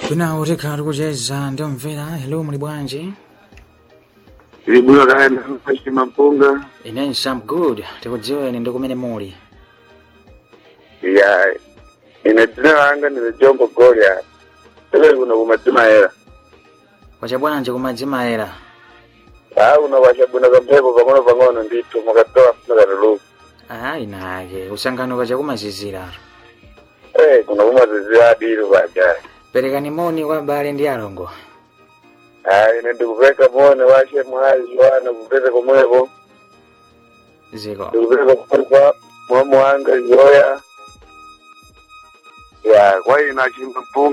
Bwino tikhala tikucheza ndiomvera hello muli bwanji Ilibwino kaenda mashima mpunga ine I'm good tikudziweni ndi kumene muli ya ine dzina langa ndine Jombo Golia tele kuno kumatima era kwacha bwanji kumadzimayera ah kuno kwachabwino kamphepo pang'ono pang'ono ndithu mukatola mukatuluka ayi nake usangano kwacha kumazizira eh kuno kumazizira adiru paja perekani moni kwa abale ndi alongo ah ine ndikupeka mone washe mwazi wana kupeza komweko ziko ndikupeza komweko kwa mwamu wanga zoya ya kwa ina chimba mpunga